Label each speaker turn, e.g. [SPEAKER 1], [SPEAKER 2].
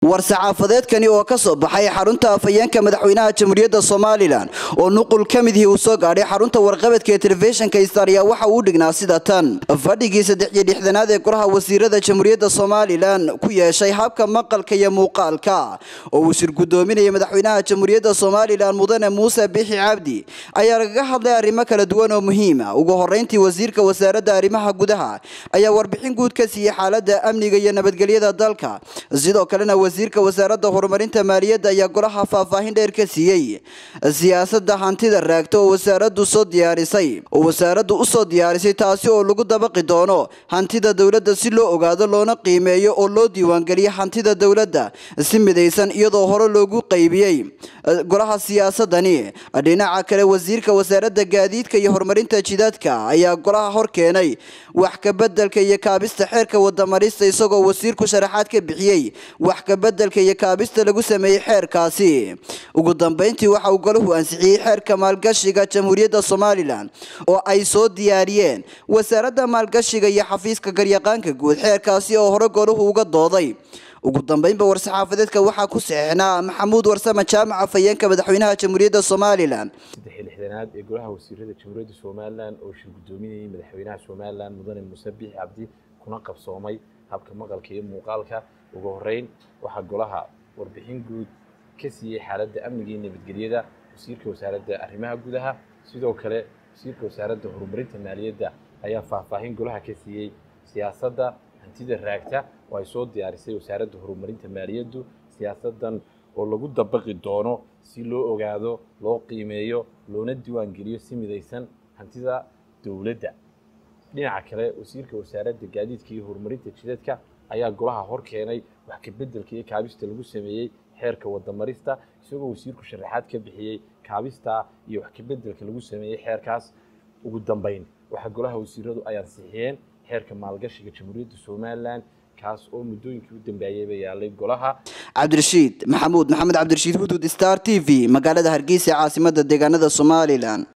[SPEAKER 1] war-saxaafadeedkani oo ka soo baxay xarunta afhayeenka madaxweynaha jamhuuriyadda somalilan oo nuqul ka midihii uu soo gaadhay xarunta warqabadka ee telefishinka star ayaa waxa uu dhignaa sida tan fadhigii saddex iyo lixdanaad ee golaha wasiirada jamhuuriyadda somalilan ku yeeshay habka maqalka iyo muuqaalka oo uu shir gudoominayay madaxweynaha jamhuuriyadda somalilan mudane muuse bixi cabdi ayaa lagaga hadlay arrimo kala duwan oo muhiima ugu horeyntii wasiirka wasaaradda arrimaha gudaha ayaa warbixin guud ka siiyey xaalada amniga iyo nabadgelyada dalka sidoo kalena wasiirka wasaaradda horumarinta maaliyadda ayaa golaha faahfaahin dheer ka siiyey siyaasada hantida raagta oo wasaaradu soo diyaarisay oo wasaaraddu usoo diyaarisay taasi oo lagu dabaqi doono hantida dowladda si loo ogaado loona qiimeeyo oo loo diiwaangeliyo hantida dowladda si midaysan iyadoo hore loogu qaybiyey golaha siyaasadani dhinaca kale wasiirka wasaaradda gaadiidka iyo horumarinta jidadka ayaa golaha hor keenay wax kabedelka iyo kaabista xeerka wadamarista isagoo wasiirku sharaxaad ka bixiyey wax kabedelka iyo kaabista lagu sameeyey xeerkaasi ugu dambeyntii waxa uu golahu ansixiyey xeerka maalgashiga jamhuuriyadda somalilan oo ay soo diyaariyeen wasaaradda maalgashiga iyo xafiiska garyaqaanka guud xeerkaasi oo hore golahu uga dooday ugu dambeynba war-saxaafadeedka waxaa ku saxeixnaa maxamuud warsame jaamaca fayeenka madaxweynaha jamhuuriyadda somalilan
[SPEAKER 2] saddex lixdanaad ee golaha wasiirada jamhuuriyadda somalilan oo shir gudoominayay madaxweynaha somalilan mudane muuse biixi cabdi kuna qabsoomay habka maqalka iyo muuqaalka ugu horeyn waxaa golaha warbixin guud ka siiyey xaaladda amniga iyo nabadgelyada wasiirka wasaaradda arrimaha gudaha sidoo kale wasiirka wasaaradda horumarinta maaliyadda ayaa faahfaahin golaha ka siiyey siyaasadda hantida raagta oo ay soo diyaarisay wasaaradda horumarinta maaliyaddu siyaasaddan oo lagu dabaqi doono si loo ogaado loo qiimeeyo loona diiwaangeliyo si midaysan hantida dowladda dhinaca kale wasiirka wasaaradda gaadiidka iyo horumarinta jidadka ayaa golaha hor keenay wax kabeddelka iyo kaabista lagu sameeyey xeerka wadamarista isagoo wasiirku sharaxaad ka bixiyey kaabista iyo wax kabeddelka lagu sameeyey xeerkaas ugu dambeyn waxaa golaha wasiiradu ay ansixiyeen xeerka maalgashiga jamhuuriyadda somalilan kaas oo muddooyinkii u dambeeyeyba yaalay golaha
[SPEAKER 1] cabdirashiid maxamuud maxamed cabdirashiid hudud star t v magaalada hargeysa caasimada deegaanada somalilan